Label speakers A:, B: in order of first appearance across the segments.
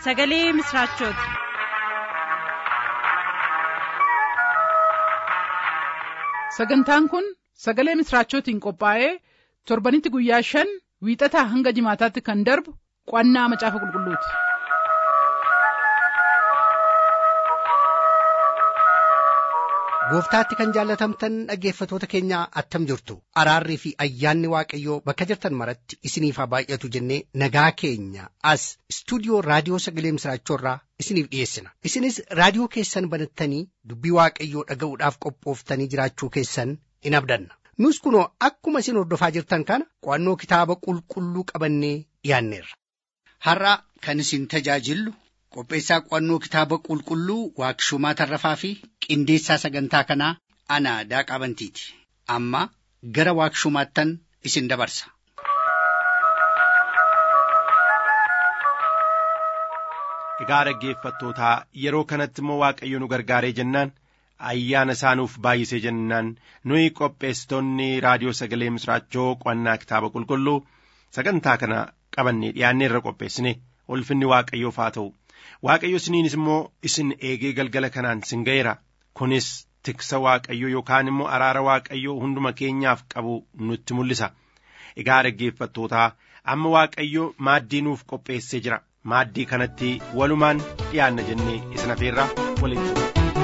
A: sagalee misiraachooti.
B: sagantaan kun sagalee misiraachootiin qophaa'ee torbanitti guyyaa shan wiixataa hanga jimaataatti kan darbu qo'annaa macaafa qulqulluuti.
C: gooftaatti kan jaallatamtan dhaggeeffatoota keenya attam jirtu araarrii fi ayyaanni waaqayyoo bakka jirtan maratti isiniif haa baay'atu jennee nagaa keenya as istuudiyoo raadiyoo sagalee misiraachoorraa isiniif dhiyeessina isinis raadiyoo keessan banattanii dubbii waaqayyoo dhaga'uudhaaf qophooftanii jiraachuu keessan in abdanna nus kunoo akkuma isin hordofaa jirtan kana qo'annoo kitaaba qulqulluu qabannee dhiyaanneerra.
D: har'a kan isin tajaajillu qopheessaa qo'annoo kitaaba qulqulluu waaqshumaa tarrafaa fi qindeessaa sagantaa kanaa ana daaqaa bantiiti amma gara waaqshumaattan isin dabarsa.
E: Egaa dhaggeeffattootaa yeroo kanatti immoo waaqayyo nu gargaaree jennaan ayyaana isaanuuf baay'isee jennaan nuyi qopheessitoonni raadiyoo sagalee misraachoo qo'annaa kitaaba qulqulluu sagantaa kana qabannee dhiyaannee irra qopheessine ulfinni waaqayyoof haa ta'u. waaqayyo isiniinis immoo isin eegee galgala kanaan sin ga'eera kunis tiksa waaqayyo yookaan immoo araara waaqayyo hunduma keenyaaf qabu nutti mul'isa egaa dhaggeeffattootaa amma waaqayyo maaddii nuuf qopheessee jira maaddii kanatti walumaan dhiyaanna jennee isin afeerraa waliin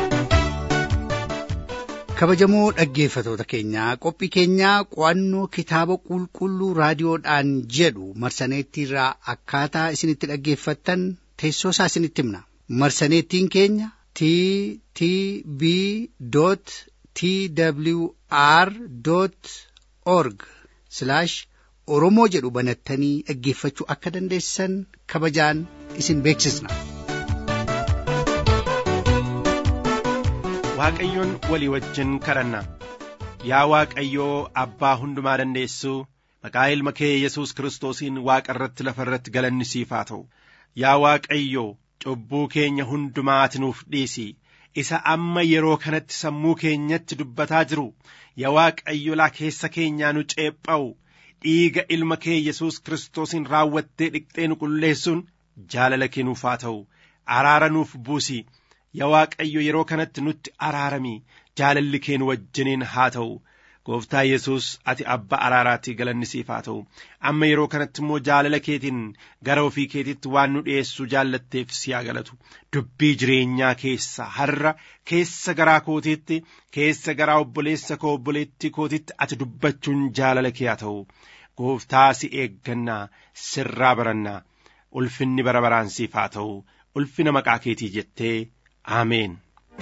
C: kabajamoo dhaggeeffatoota keenyaa qophii keenyaa qo'annoo kitaaba qulqulluu raadiyoodhaan jedhu marsaneettiirraa akkaataa isinitti dhaggeeffattan teessoo isaa isinitti himna marsaneettiin keenya t t b t w r org oromoo jedhu banattanii dhaggeeffachuu akka dandeessan kabajaan isin beeksisna.
E: waaqayyoon walii wajjin kadhanna yaa waaqayyoo abbaa hundumaa dandeessuu maqaa ilma kee yesus kiristoosiin waaqa irratti lafa irratti galanni siif haa ta'u yaa waaqayyo cubbuu keenya hundumaa ati nuuf dhiisi isa amma yeroo kanatti sammuu keenyatti dubbataa jiru yaa waaqayyo laa keessa keenyaa nu ceepha'u dhiiga ilma kee yesus kiristoosiin raawwattee dhiqxee nu qulleessuun jaalala kee nuuf haa ta'u araara nuuf buusi yaa waaqayyo yeroo kanatti nutti araarami jaalalli kee nu wajjiniin haa ta'u gooftaa yesus ati abba araaraatii galanni siif haa ta'u amma yeroo kanatti immoo jaalala keetiin gara ofii keetitti waan nu dhi'eessuu jaallatteef si haa galatu dubbii jireenyaa keessa har'a keessa garaa kootiitti keessa garaa obboleessa koo obboleettii kootitti ati dubbachuun jaalala kee haa ta'u gooftaa si eeggannaa sirraa barannaa ulfinni bara baraan siif haa ta'u ulfina maqaa keetii jettee ameen.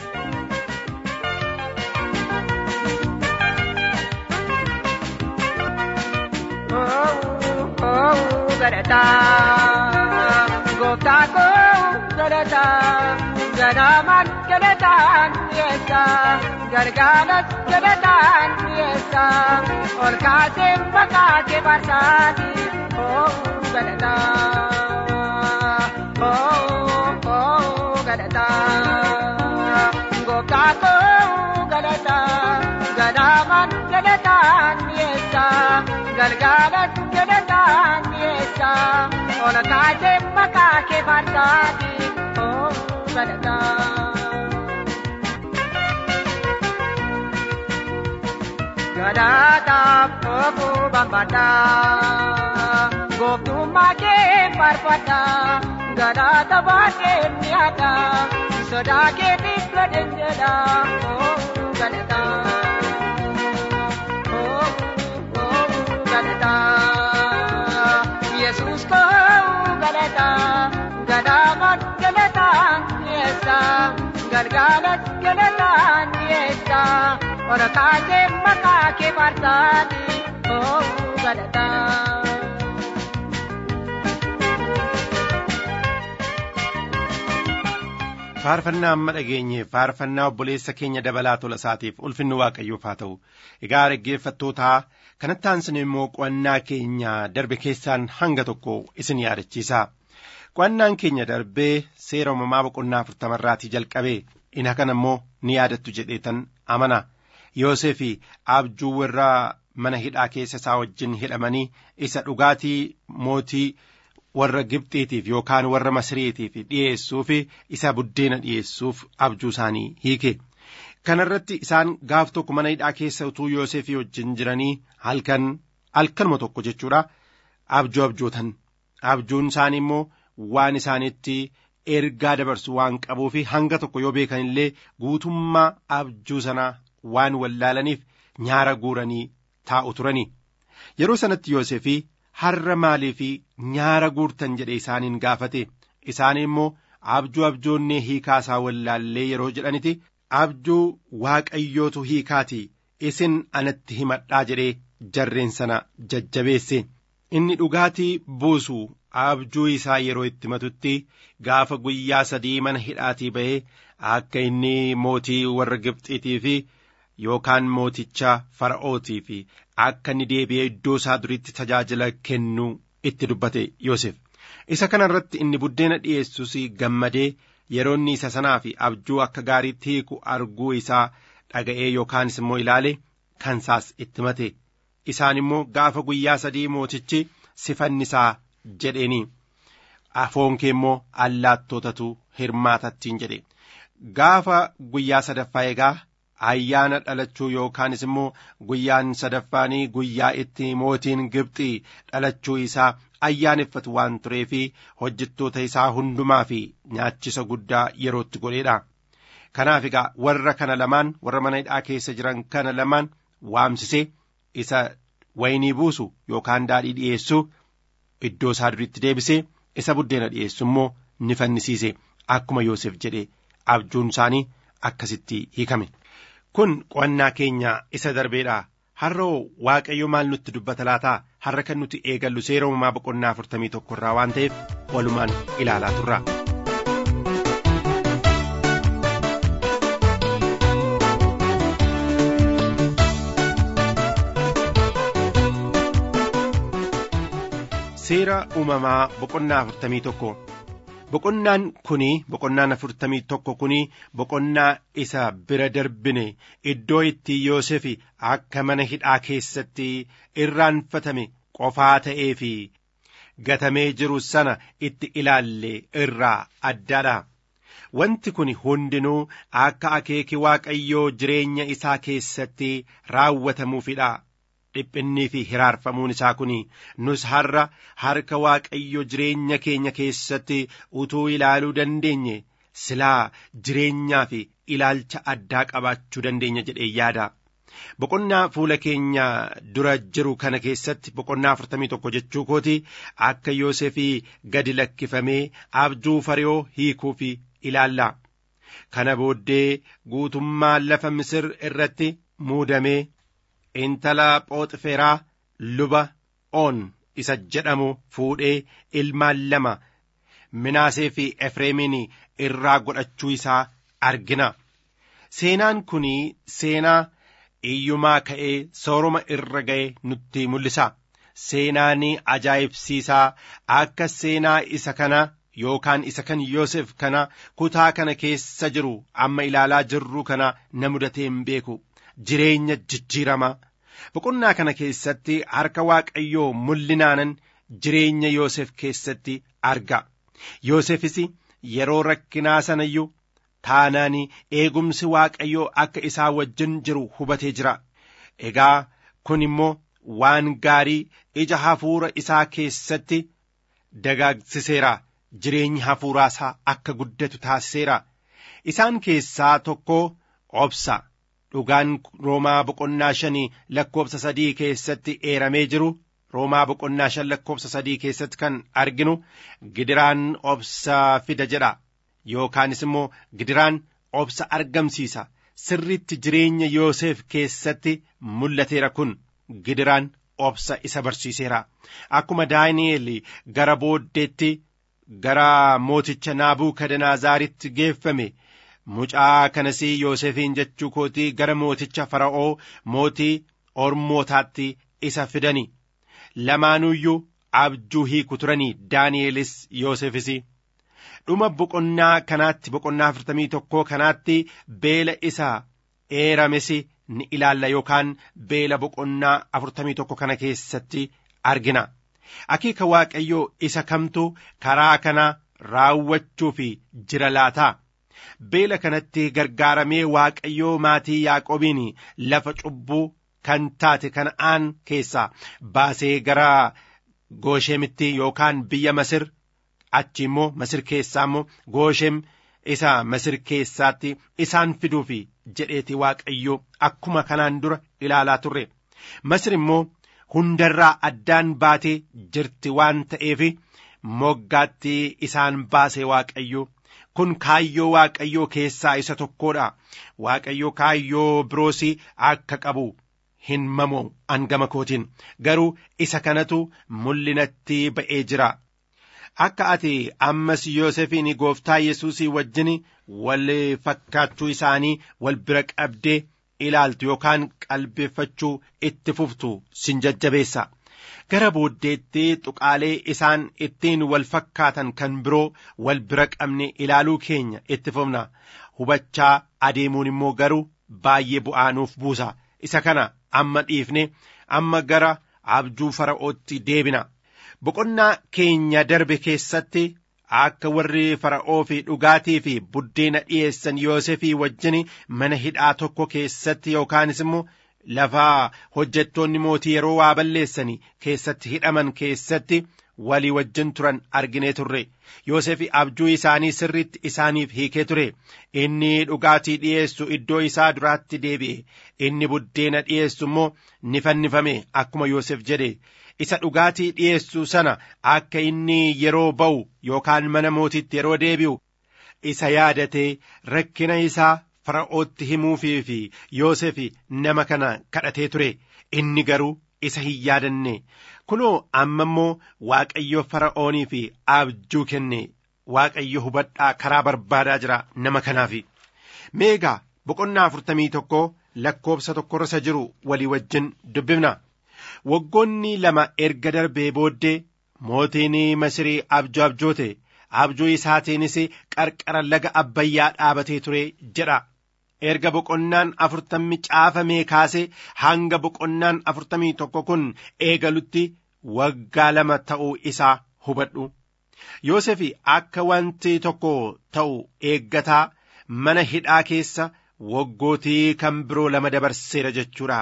F: galataa gooftaa koo galataa ganaamaan galataan dhiyeessa galgalas galataan dhiyeessa ol kaasee maqaa kee barsaati oo galataa oo oo galataa gooftaa koo galataa ganaamaan galataan dhiyeessa galgalas galataan dhiyeessa ol kaasee maqaa kee barsaati oo galataa. Galataaf oofuu bambaddaa gooftummaa kee farfaddaa galata baatee mi'aadha sodaa keetiif gadeen jedha oo galataa. Yesus kau galata gadamat galatan yesa galgalat galatan yesa ora kaje maka ke partani oh galata
E: faarfannaa amma dhageenye faarfannaa obboleessa keenya dabalaa tola isaatiif ulfinni waaqayyoof haa ta'u egaa dhaggeeffattootaa kanatti aansine immoo qo'annaa keenya darbe keessaan hanga tokko isin yaadachiisa qo'annaan keenya darbee seera uumamaa boqonnaa afurtamarraatii jalqabee ina kana immoo ni yaadattu jedheetan amana yoosef abjuu warra mana hidhaa keessa isaa wajjin hidhamanii isa dhugaatii mootii warra Gibxiitiif yookaan warra Masriitiif dhiyeessuuf isa buddeena dhiyeessuuf abjuu isaanii hiike. Kanarratti isaan gaaf tokko mana hidhaa keessa utuu Yoosefii wajjin jiranii halkan halkanuma tokko jechuudha abjuu abjootan. Abjuun isaanii immoo waan isaanitti ergaa dabarsu waan qabuu fi hanga tokko yoo beekan illee guutummaa abjuu sanaa waan wallaalaniif nyaara guuranii taa'u turanii. Yeroo sanatti Yoosefii har'a maalii fi nyaara guurtan jedhe isaaniin gaafate isaan immoo abjuu abjoonnee hiikaasaa wallaallee yeroo jedhaniti abjuu waaqayyootu hiikaati isin anatti himadhaa jedhee jarreen sana jajjabeesse inni dhugaatii buusu abjuu isaa yeroo itti matutti gaafa guyyaa sadii mana hidhaatii ba'ee akka inni mootii warra Gibxiitii fi yookaan mooticha fara'ootii fi akka inni deebi'ee iddoo isaa duriitti tajaajila kennuu itti dubbate Yoosef. Isa kana irratti inni buddeena dhiyeessus gammadee yeroo inni isa sanaa fi abjuu akka gaariitti hiiku arguu isaa dhaga'ee yookaanis immoo ilaale kansaas itti mate. Isaan immoo gaafa guyyaa sadii mootichi sifannisaa jedheeni. Afoon kee immoo allaattootatu hirmaatattiin jedhe. Gaafa guyyaa sadaffaa egaa ayyaana dhalachuu yookaanis immoo guyyaan sadaffaanii guyyaa itti mootiin Gibxii dhalachuu isaa ayyaaneffatu waan tureefi hojjettoota isaa hundumaa fi nyaachisa guddaa yerootti godheedha. Kanaaf egaa warra kana lamaan warra mana hidhaa keessa jiran kana lamaan waamsisee isa waynii buusu yookaan daadhii dhiyeessu iddoo isaa duriitti deebisee isa buddeena dhiyeessu immoo ni fannisiise akkuma Yoosef jedhe abjuun isaanii akkasitti hiikame. Kun qo'annaa keenya isa darbeedha. Har'oo Waaqayyo maal nutti dubbata laataa? Har'a kan nuti eegallu seera uumamaa boqonnaa afurtamii tokko irraa waan ta'eef walumaan ilaalaa turra. Seera uumamaa boqonnaa afurtamii tokko. Boqonnaan kuni boqonnaan afurtamii tokko kuni boqonnaa isa bira darbine iddoo itti Yoosef akka mana hidhaa keessatti irraanfatame qofaa ta'ee fi gatamee jiru sana itti ilaalle irraa addaadha. Wanti kun hundinuu akka akeeki Waaqayyoo jireenya isaa keessatti raawwatamuufidha. dhiphinnii fi hiraarfamuun isaa kun nus har'a harka waaqayyo jireenya keenya keessatti utuu ilaaluu dandeenye silaa jireenyaa fi ilaalcha addaa qabaachuu dandeenya jedhee yaada. Boqonnaa fuula keenya dura jiru kana keessatti boqonnaa afurtamii tokko jechuu kooti akka Yoosefii gadi lakkifamee abjuu fariyoo hiikuuf ilaalla. Kana booddee guutummaa lafa Misir irratti muudamee intala phooxiferaa luba oon isa jedhamu fuudhee ilmaan lama minaasee fi efreemiin irraa godhachuu isaa argina. Seenaan kun seenaa iyyumaa ka'ee sooroma irra ga'e nutti mul'isa. Seenaan ajaa'ibsiisaa akka seenaa isa kana yookaan isa kan Yoosef kana kutaa kana keessa jiru amma ilaalaa jirru kana na mudatee hin beeku. Jireenya jijjiirama. Boqonnaa kana keessatti harka Waaqayyoo mul'inaanan jireenya Yoosef keessatti arga. Yoosefis yeroo rakkinaa sanayyuu taanaan eegumsi Waaqayyoo akka isaa wajjin jiru hubatee jira. Egaa kun immoo waan gaarii ija hafuura isaa keessatti dagaagsiseera. Jireenyi hafuuraa isaa akka guddatu taasiseera. Isaan keessaa tokko obsa. Dhugaan Roomaa boqonnaa shanii lakkoobsa sadii keessatti eeramee jiru Roomaa boqonnaa shan lakkoobsa sadii keessatti kan arginu gidiraan obsa fida jedha yookaanis immoo gidiraan obsa argamsiisa sirritti jireenya Yoosef keessatti mul'ateera kun gidiraan obsa isa barsiiseera akkuma Daani'eel gara booddeetti gara mooticha Naabuukadanaazaritti geeffame. Mucaa kanas Yoosefiin jechuu kootii gara mooticha Fara'oo mootii Ormootaatti isa fidani. Lamaanuyyuu abjuu hiiku turanii Daani'elis Yoosefis. Dhuma boqonnaa kanaatti boqonnaa afurtamii tokkoo kanaatti beela isa eerames ni ilaalla yookaan beela boqonnaa afurtamii tokko kana keessatti argina. akeeka waaqayyoo isa kamtu karaa kana raawwachuuf jira laataa beela kanatti gargaaramee waaqayyoo maatii yaaqobiin lafa cubbuu kan taate kana'aan keessaa baasee gara gooshemitti yookaan biyya masir achi immoo masir keessaa immoo gooshem isa masir keessaatti isaan fiduuf jedheeti waaqayyoo akkuma kanaan dura ilaalaa turre masir immoo hundarraa addaan baatee jirti waan ta'eef moggaatti isaan baase waaqayyoo kun kaayyoo waaqayyoo keessaa isa tokkodha waaqayyoo kaayyoo biroos akka qabu hin mamu angama kootiin garuu isa kanatu mul'inatti ba'ee jira akka ati ammas yoosefiin gooftaa yesuusii wajjin wal fakkaachuu isaanii wal bira qabdee ilaaltu yookaan qalbeeffachuu itti fuftu sin jajjabeessa gara booddeetti tuqaalee isaan ittiin wal fakkaatan kan biroo wal bira qabne ilaaluu keenya itti fufna hubachaa adeemuun immoo garuu baay'ee bu'aa nuuf buusa isa kana amma dhiifne amma gara abjuu fara'ootti deebina boqonnaa keenya darbe keessatti akka warri fara'oo fi dhugaatii fi buddeena dhi'eessan yoosefii wajjin mana hidhaa tokko keessatti yookaanis immoo lafa hojjettoonni mootii yeroo waa balleessanii keessatti hidhaman keessatti walii wajjin turan arginee turre Yoosefi abjuu isaanii sirriitti isaaniif hiikee ture inni dhugaatii dhi'eessu iddoo isaa duraatti deebi'e inni buddeena dhi'eessu immoo ni fannifame akkuma Yoosef jedhe isa dhugaatii dhi'eessu sana akka inni yeroo ba'u yookaan mana mootitti yeroo deebi'u isa yaadatee rakkina isaa fara'ootti himuufii fi Yoosef nama kana kadhatee ture inni garuu isa hin yaadanne kunoo amma immoo waaqayyo fara'oonii fi abjuu kenne waaqayyo hubadhaa karaa barbaadaa jira nama kanaaf meegaa boqonnaa afurtamii tokko lakkoobsa tokkorra isa jiru walii wajjin dubbifna waggoonni lama erga darbee booddee mootiin masirii abjuu abjoote abjuu isaatiinis qarqara laga abbayyaa dhaabatee ture jedha erga boqonnaan afurtammi caafamee kaasee hanga boqonnaan afurtamii tokko kun eegalutti waggaa lama ta'uu isaa hubadhu Yoosef akka wanti tokko ta'u eeggataa mana hidhaa keessa waggootii kan biroo lama dabarseera jechuudha.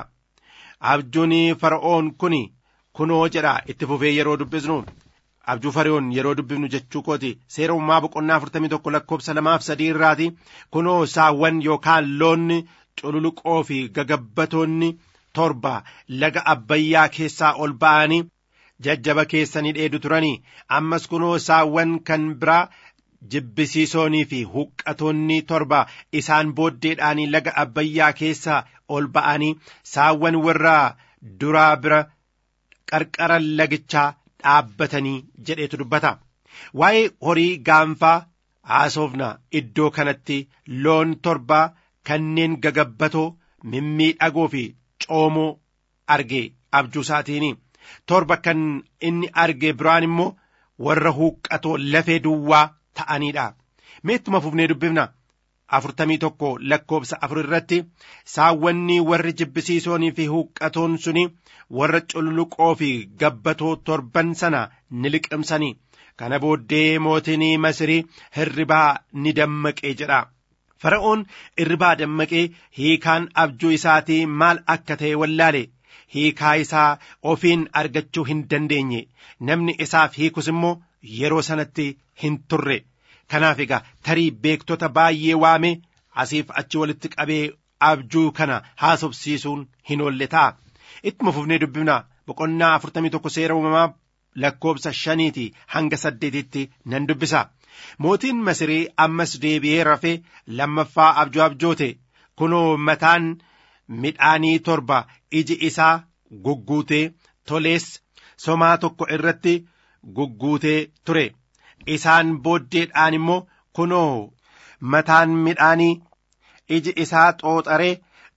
E: Abjuun fara'oon kun kunoo jedha itti fufee yeroo dubbisnu abjuu fara'oon yeroo dubbifnu jechuu kooti seera uumaa boqonnaa afurtamii tokko lakkoobsa lamaaf sadii irraati kunoo saawwan yookaan loonni cululuqoo fi gagabbatoonni torba laga abbayyaa keessaa ol ba'anii jajjaba keessanii dheedu turanii ammas kunoo saawwan kan biraa jibbisiisoonii fi huqqatoonni torba isaan booddeedhaanii laga abbayyaa keessaa ol ba'anii saawwan warra duraa bira qarqara lagichaa dhaabbatanii jedheetu dubbata waa'ee horii gaanfaa haasofna iddoo kanatti loon torba kanneen gagabbatoo mimmiidhagoo fi coomoo arge abjuu isaatiin torba kan inni arge biraan immoo warra huqqatoo lafee duwwaa ta'aniidha meettuma fufnee dubbifna afurtamii tokko lakkoobsa afur irratti saawwanni warri jibbisiisoonii fi huqqatoon suni warra cululuqoo fi gabbatoo torban sana ni liqimsanii kana booddee mootiin masirii hirribaa ni dammaqee jedha fara'oon hirribaa dammaqee hiikaan abjuu isaatii maal akka ta'e wallaale hiikaa isaa ofiin argachuu hin dandeenye namni isaaf hiikus immoo yeroo sanatti hin turre kanaaf egaa tarii beektota baay'ee waame asiif achi walitti qabee abjuu kana haasofsiisuun hin oolle ta'a ittuma fufnee dubbifna boqonnaa afurtamii tokko seera uumamaa lakkoobsa shaniiti hanga saddeetitti nan dubbisa mootiin masirii ammas deebi'ee rafee lammaffaa abjuu abjoote kunoo mataan midhaanii torba iji isaa gugguutee tolees somaa tokko irratti gugguutee ture isaan booddeedhaan immoo kunoo mataan midhaanii iji isaa xooxaree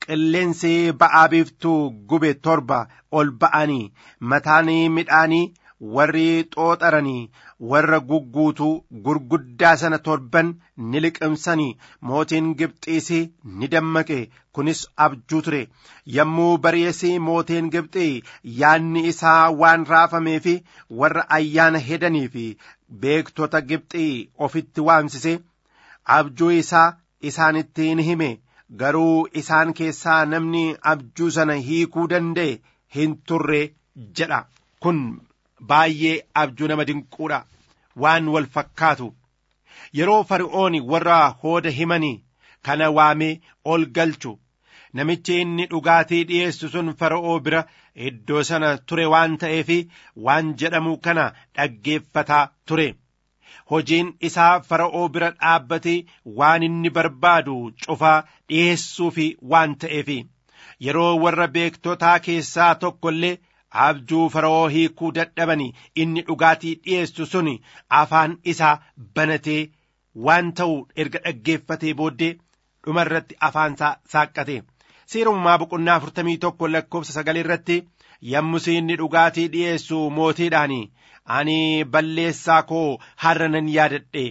E: qilleensi ba'aa biiftuu gube torba ol ba'anii mataan midhaanii warri xooxaranii warra gugguutuu gurguddaa sana torban ni liqimsanii mootiin gibxiis ni dammaqe kunis abjuu ture yommuu bari'esii mootiin gibxii yaanni isaa waan raafamee fi warra ayyaana hedanii fi beektota gibxii ofitti waamsise abjuu isaa isaanitti ni hime garuu isaan keessaa namni abjuu sana hiikuu danda'e hin turre jedha kun baay'ee abjuu nama dinquudha waan wal fakkaatu yeroo fari'ooni warra hooda himanii kana waamee ol galchu namichi inni dhugaatii dhi'eessu sun fara'oo bira iddoo sana ture waan ta'eef waan jedhamu kana dhaggeeffataa ture hojiin isaa fara'oo bira dhaabbatee waan inni barbaadu cufaa dhi'eessuuf waan ta'eef yeroo warra beektotaa keessaa tokko illee abjuu fara'oo hiikuu dadhabanii inni dhugaatii dhi'eessu sun afaan isaa banatee waan ta'u erga dhaggeeffatee booddee dhuma irratti afaan isaa saaqqate seerumamaa boqonnaa afurtamii tokko lakkoofsa sagal irratti yommus inni dhugaatii dhi'eessu mootiidhaan ani balleessaa koo har'a nan yaadadhe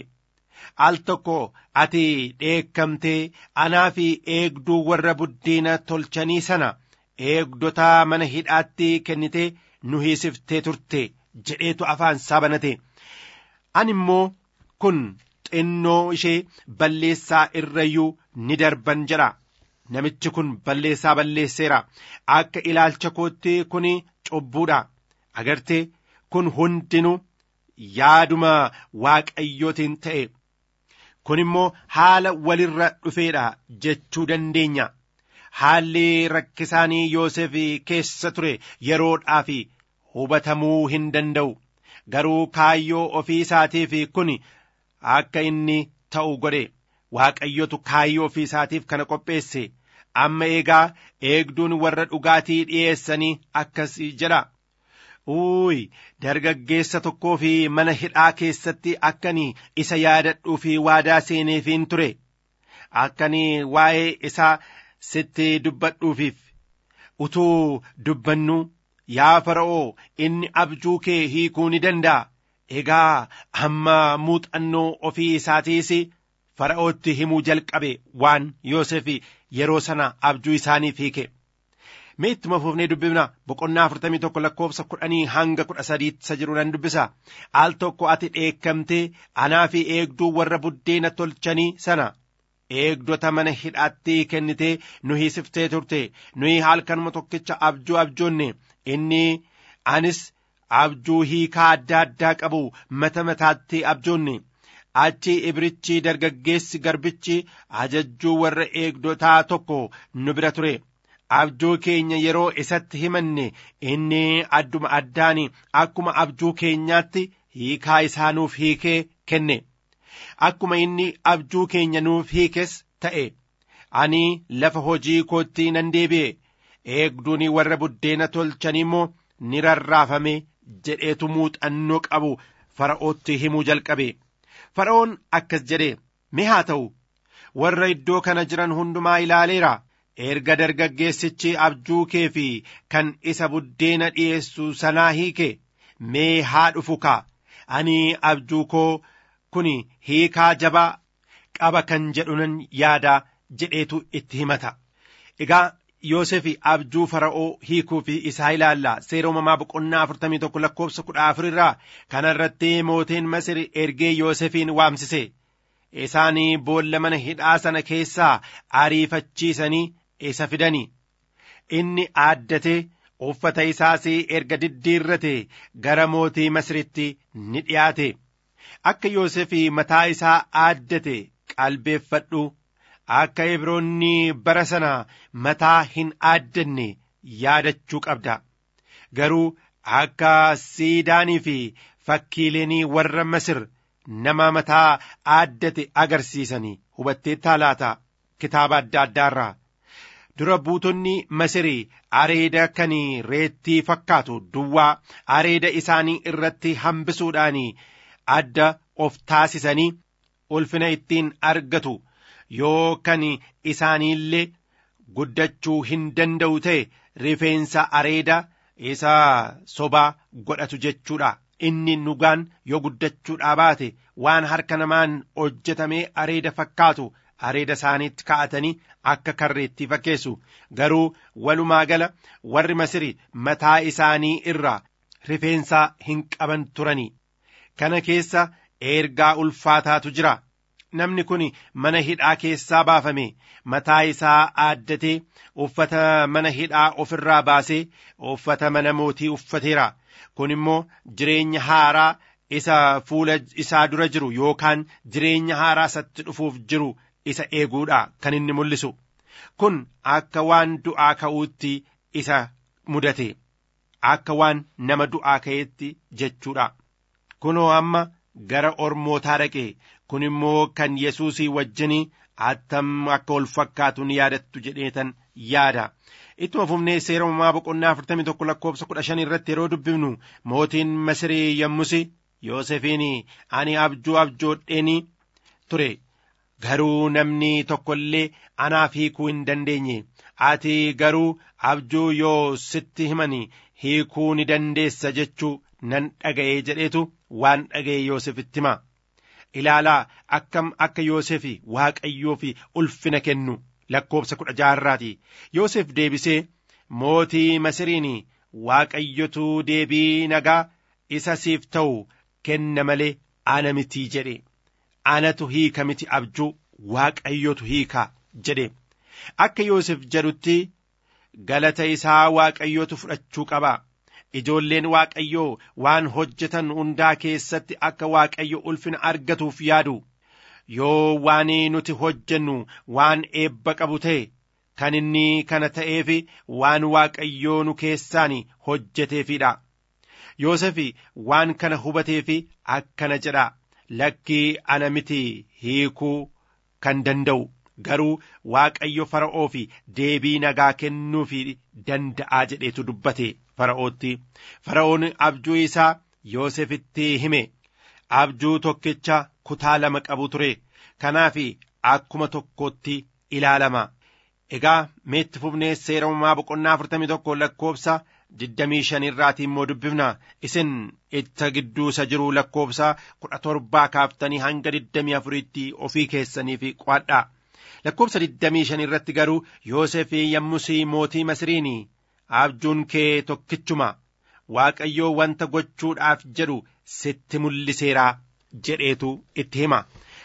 E: al tokko ati dheekkamtee anaa fi eegduu warra buddeena tolchanii sana eegdota mana hidhaatti kennitee nu hiisiftee turte jedheetu afaan isaa banate ani immoo kun xinnoo ishee balleessaa irrayyuu ni darban jedha namichi kun balleessaa balleesseera akka ilaalcha kootti kun cubbuudha agartee kun hundinuu yaaduma waaqayyootiin ta'e kun immoo haala walirra dhufeedha jechuu dandeenya haalli rakkisaanii yoosef keessa ture yeroodhaaf hubatamuu hin danda'u garuu kaayyoo ofii isaatiif kun akka inni ta'u godhe waaqayyotu kaayyoo ofii isaatiif kana qopheesse amma eegaa eegduun warra dhugaatii dhi'eessanii akkas jedha uuyi dargaggeessa tokkoo fi mana hidhaa keessatti akkanii isa yaadadhuu fi waadaa seeneefiin ture akkanii waa'ee isaa sitti dubbadhuufiif utuu dubbannu yaa fara'oo inni abjuu kee hiikuu ni danda'a egaa hamma muuxannoo ofii isaatiis fara'ootti himuu jalqabe waan yoosef yeroo sana abjuu isaaniif hiike mee ittuma fufnee dubbifna boqonnaa afurtamii tokko lakkoofsa kudhanii hanga kudha sadiitti isa jiru nan dubbisa al tokko ati dheekkamtee anaa fi eegduu warra buddeena tolchanii sana eegdota mana hidhaatti kennitee nu hiisiftee turte nuyi halkanuma tokkicha abjuu abjoonne inni anis abjuu hiikaa adda addaa qabu mata mataatti abjoonne achi ibrichi dargaggeessi garbichi ajajjuu warra eegdotaa tokko nu bira ture abjuu keenya yeroo isatti himanne inni adduma addaan akkuma abjuu keenyaatti hiikaa isaa nuuf hiikee kenne akkuma inni abjuu keenya nuuf hiikes ta'e ani lafa hojii kootti nan deebi'e eegduun warra buddeena tolchanii immoo ni rarraafame jedheetu muuxannoo qabu fara'ootti himuu jalqabe fara'oon akkas jedhe mee haa ta'u warra iddoo kana jiran hundumaa ilaaleera erga dargaggeessichi abjuu kee fi kan isa buddeena dhi'eessu sanaa hiike mee haa dhufu kaa ani abjuu koo kun hiikaa jabaa qaba kan jedhunan yaadaa jedheetu itti himata egaa Yoosef abjuu fara'oo hiikuu fi isaa ilaalla seera uumamaa boqonnaa afurtamii tokko lakkoofsa kudha afur irraa kana irratti mootiin Masir ergee Yoosefin waamsise isaanii boolla mana hidhaa sana keessaa ariifachiisanii isa fidani inni aaddatee uffata isaas erga diddiirrate gara mootii Masiritti ni dhiyaate akka Yoosef mataa isaa aaddate qalbeeffadhu akka ibroonni bara sana mataa hin aaddanne yaadachuu qabda garuu akka siidaanii fi fakkiileenii warra masir nama mataa aaddate agarsiisanii hubattee taalaata kitaaba adda addaarraa dura buutonni masirii areeda kan reettii fakkaatu duwwaa areeda isaanii irratti hambisuudhaan adda of taasisanii ulfina ittiin argatu yoo kan isaaniillee guddachuu hin danda'u ta'e rifeensa areeda isa sobaa godhatu jechuudha inni nugaan yoo guddachuudhaa baate waan harka namaan hojjetamee areeda fakkaatu areeda isaaniitti kaa'atanii akka karreetti fakkeessu garuu walumaa gala warri masiri mataa isaanii irraa rifeensaa hin qaban turanii kana keessa ergaa ulfaataatu jira namni kun mana hidhaa keessaa baafame mataa isaa aaddatee uffata mana hidhaa ofirraa baasee uffata mana mootii uffateera kun immoo jireenya haaraa isa fuula isaa dura jiru yookaan jireenya haaraa isatti dhufuuf jiru isa eeguudha kan inni mul'isu kun akka waan du'aa ka'uutti isa mudate akka waan nama du'aa ka'eetti jechuudha kunoo amma gara ormootaa dhaqe kun immoo kan yesuusii wajjinii attam akka ol fakkaatu ni yaadattu jedheetan yaada ittuma fufnee seera uumamaa boqonnaa afurtamii tokko lakkoofsa kudha shan irratti yeroo dubbifnu mootiin masirii yommusi yoosefiin ani abjuu abjoodheeni ture garuu namni tokko illee anaaf hiikuu hin dandeenye ati garuu abjuu yoo sitti himani hiikuu ni dandeessa jechuu nan dhaga'ee jedheetu waan dhaga'e yoosefitti hima ilaalaa akkam akka yoosefi waaqayyoo fi ulfina kennu lakkoofsa kudha jaharraati yoosef deebisee mootii masiriin waaqayyotu deebii nagaa isa siif ta'u kenna malee ana mitii jedhe anatu hiika miti abjuu waaqayyotu hiika jedhe akka yoosef jedhutti galata isaa waaqayyotu fudhachuu qaba ijoolleen waaqayyoo waan hojjetan hundaa keessatti akka waaqayyo ulfina argatuuf yaadu yoo waan nuti hojjennu waan eebba qabu ta'e kan inni kana ta'eef waan waaqayyoo nu keessaan hojjeteefidha yoosef waan kana hubateef akkana jedha lakkii ana miti hiikuu kan danda'u garuu waaqayyo fara'oo fi deebii nagaa kennuufi danda'aa jedheetu dubbate fara'ootti fara'oon abjuu isaa yoosefitti hime abjuu tokkicha kutaa lama qabu ture kanaaf akkuma tokkootti ilaalama egaa meetti fufnee seera uumamaa boqonnaa afurtamii tokko lakkoofsa digdamii shan irraatii immoo dubbifna isin itta gidduu isa jiru lakkoofsa kudha torbaa kaaftanii hanga digdamii afuriitti ofii keessaniif qo'adhaa lakkoofsa digdamii shan irratti garuu yoosef yommusii mootii masiriin abjuun kee tokkichuma waaqayyoo wanta gochuudhaaf jedhu sitti mul'iseeraa jedheetu itti hima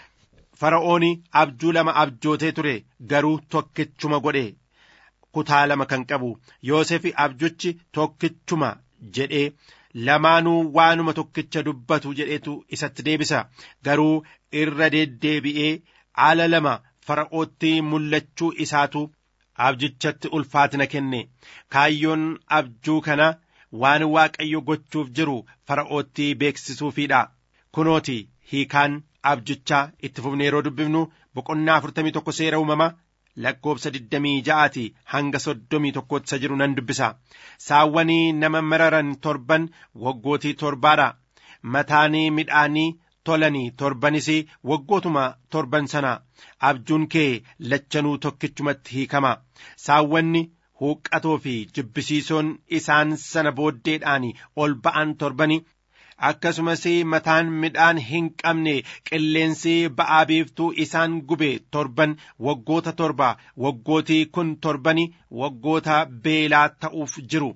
E: fara'oon abjuu lama abjootee ture garuu tokkichuma godhe kutaa lama kan qabu yoosef abjuchi tokkichuma jedhee lamaanuu waanuma tokkicha dubbatu jedheetu isatti deebisa garuu irra deddeebi'ee ala lama fara'ootti mul'achuu isaatu abjichatti ulfaatina kenne kaayyoon abjuu kana waan waaqayyo gochuuf jiru fara'ootti beeksisuufiidha kunooti hiikaan abjichaa itti fufne yeroo dubbifnu boqonnaa afurtamii tokko seera uumama lakkoofsa digdamii ja'aati hanga soddomii tokkotti isa jiru nan dubbisa saawwanii nama mararan torban waggootii torbaadha mataanii midhaanii tolanii torbanis waggootuma torban sana abjuun kee lachanuu tokkichumatti hiikama saawwanni huuqqatoo fi jibbisiisoon isaan sana booddeedhaan ol ba'an torbani akkasumas mataan midhaan hin qabne qilleensi ba'aa biiftuu isaan gube torban waggoota torba waggootii kun torbani waggoota beelaa ta'uuf jiru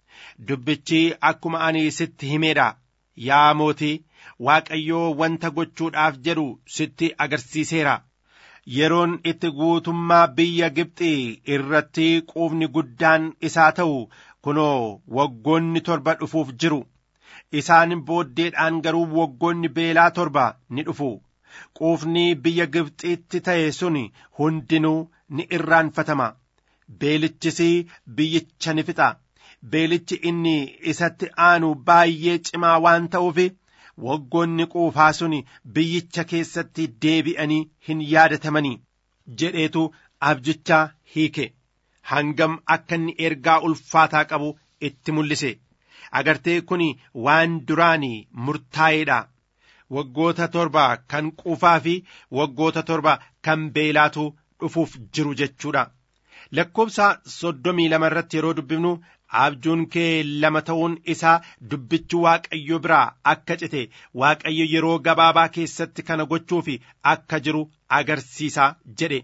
E: dubbichi akkuma ani sitti himeedha yaa mootii waaqayyoo wanta gochuudhaaf jedhu sitti agarsiiseera yeroon itti guutummaa biyya Gibxi irratti quufni guddaan isaa ta'u kunoo waggoonni torba dhufuuf jiru isaan booddeedhaan garuu waggoonni beelaa torba ni dhufu quufni biyya Gibxitti ta'e sun hundinuu ni irraanfatama beelichis biyyicha ni fixa beelichi inni isatti aanu baay'ee cimaa waan ta'uuf waggoonni quufaa sun biyyicha keessatti deebi'anii hin yaadatamanii jedheetu abjichaa hiike hangam akka inni ergaa ulfaataa qabu itti mul'ise agartee kun waan duraanii murtaa'eedha waggoota torba kan quufaa fi waggoota torba kan beelaatu dhufuuf jiru jechuudha lakkoofsa soddomii lama irratti yeroo dubbifnu abjuun kee lama ta'uun isaa dubbichi waaqayyo biraa akka cite waaqayyo yeroo gabaabaa keessatti kana gochuuf akka jiru agarsiisa jedhe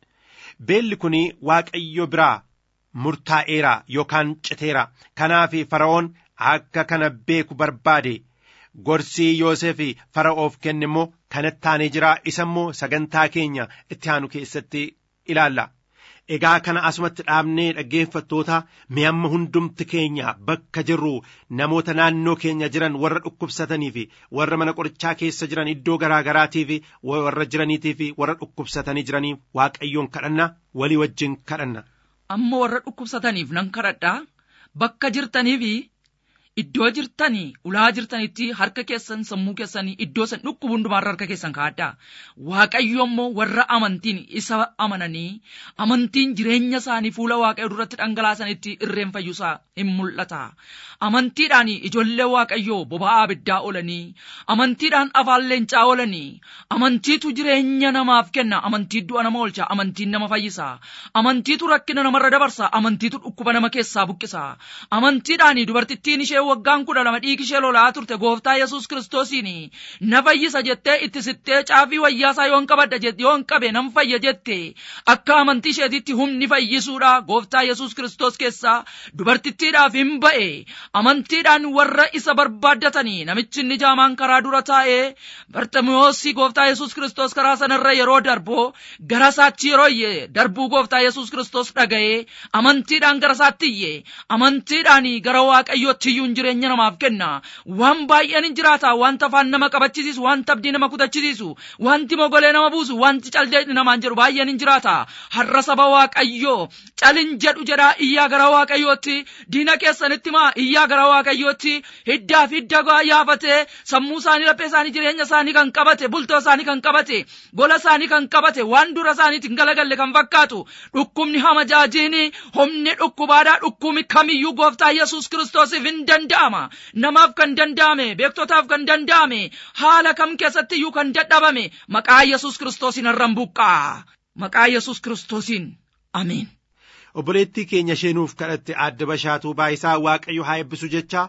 E: beelli kun waaqayyo biraa murtaa'eera yookaan citeera kanaaf fara'oon akka kana beeku barbaade gorsii yoosef fara'oof kenne immoo kanatti aanee jira isa immoo sagantaa keenya itti aanu keessatti ilaalla. Egaa kana asumatti dhaabnee dhaggeeffattoota mi'amma hundumti keenya bakka jirru namoota naannoo keenya jiran warra dhukkubsatanii fi warra mana qorichaa keessa jiran iddoo garaa garaatii fi warra jiraniitii fi warra dhukkubsatanii jiraniif waaqayyoon kadhanna walii wajjin kadhanna.
A: Amma warra dhukkubsataniif nan kadhadhaa bakka jirtanii fi iddoo jirtanii ulaa jirtanitti harka keessan sammuu keessanii iddoo san dhukkubu hundumaarra harka keessan kaa'adhaa waaqayyo immoo warra amantiin isa amananii amantiin jireenya isaanii fuula waaqayyo duratti dhangalaasanitti irreen fayyusaa hin mul'ata amantiidhaan ijoollee waaqayyoo boba'aa abiddaa oolanii amantiidhaan afaan leencaa oolanii amantiitu jireenya namaaf kenna amantii du'a nama oolcha amantiin nama fayyisa amantiitu rakkina namarra dabarsa amantiitu dhukkuba nama keessaa buqqisa amantiidhaan dubartittiin ishee waggaan kudha lama dhiigi ishee lolaa turte gooftaa yesus kiristoosiin na fayyisa jettee itti sittee caafii wayyaasaa yoon qabadha yoon qabe nan fayya jette akka amantii isheetitti humni fayyisuudha gooftaa yesus kiristoos keessaa dubartittiidhaaf hin ba'e amantiidhaan warra isa barbaaddatanii namichi inni jaamaan karaa dura taa'ee barxamiyoosi gooftaa yesus kiristoos karaa sanarra yeroo darbu gara isaatti yeroo iyye darbuu gooftaa yesus kiristoos dhaga'ee amantiidhaan gara isaatti iyye amantiidhaan gara waaqayyootti iyyuu jireenya namaaf kenna waan baay'een hin jiraata wanta afaan nama qabachiisu wanta abdii nama kutachiisu wanti mogolee nama buusu wanti caldee namaan jedhu baay'een hin jiraata har'a saba waaqayyoo calin jedhu jedhaa iyyaa gara waaqayyootti diina keessanitti maa iyyaa gara waaqayyootti hiddaa fi hidda yaafatee sammuu isaanii laphee isaanii jireenya isaanii kan qabate bultoo isaanii kan qabate gola isaanii kan qabate waan dura isaaniitiin galagalle kan fakkaatu dhukkubni hamajaajiin humni dhukkubaadhaa dhukkubni kamiyyuu gooftaa yesus kiristoosiif hin danda'ama namaaf kan danda'ame beektotaaf kan danda'ame haala kam keessatti iyyuu kan dadhabame maqaa yesus kiristoosiin har'an buqqaa maqaa yesus kiristoosiin ameen.
E: obboleettii keenya isheenuuf kadhatte adda bashaatuu baayisaa waaqayyo haa eebbisu jecha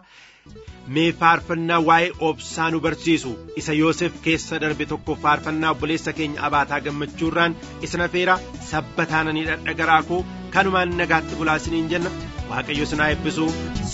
E: mee faarfannaa waa'ee obsaa nu barsiisu isa yoosef keessa darbe tokko faarfannaa obboleessa keenya abaataa gammachuurraan isin afeera sabbataananii dhadhagaraa koo kanumaan nagaatti bulaa isiniin jenna waaqayyo isin haa eebbisu.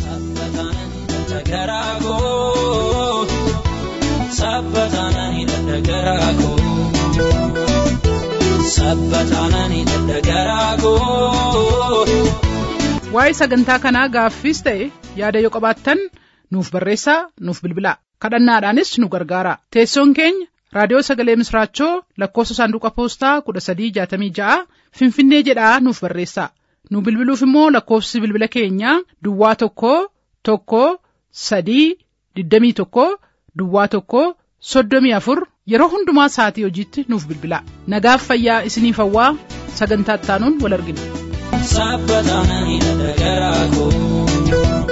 G: dhadhagaraa koo sabbataananii dhadhagaraa koo sabbataananii dhadhagaraa koo.
B: Waa'ee sagantaa kanaa gaaffiis ta'e yaada yoo qabaattan nuuf barreessaa nuuf bilbilaa kadhannaadhaanis nu gargaara teessoon keenya raadiyoo sagalee misraachoo lakkoofsa saanduqa poostaa kudha sadii jaatamii ja'a finfinnee jedhaa nuuf barreessaa nu bilbiluuf immoo lakkoofsi bilbila keenyaa duwwaa tokko tokko sadii digdamii tokko duwwaa tokko soddomii afur yeroo hundumaa sa'atii hojiitti nuuf bilbilaa nagaaf fayyaa isiniif hawwaa sagantaa ittaanuun wal argina.
G: sabbataananii dhadhagaraa koo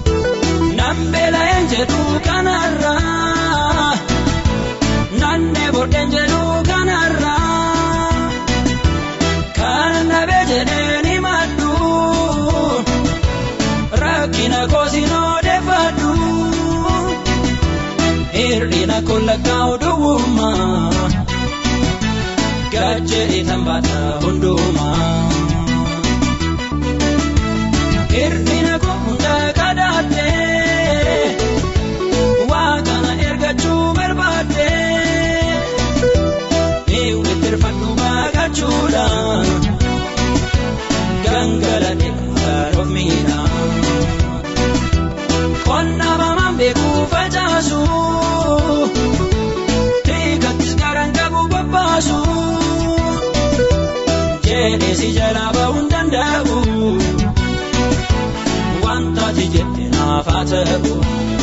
G: nambeelaan jedhu kanarraa nannee bordeen jedhu kanarraa kan nabee jedheen himadhu rakkina koosin odeeffadhu hir'ina kollakkaa'u duwwummaa gajjeedhi tambaata hundumaa. Hir'ina koo hunda kadhadhee waaqana ergachuu barbaadee mi'uuleettirfadhu baagachuudhaan gangalatee kan of miidha. Qonna mamaan beekuu facaasu dhiigattis garaan qabu babbaasu jedhee si jalaa ba'uu hin danda'u. wanta ati jette naaf haa ta'u.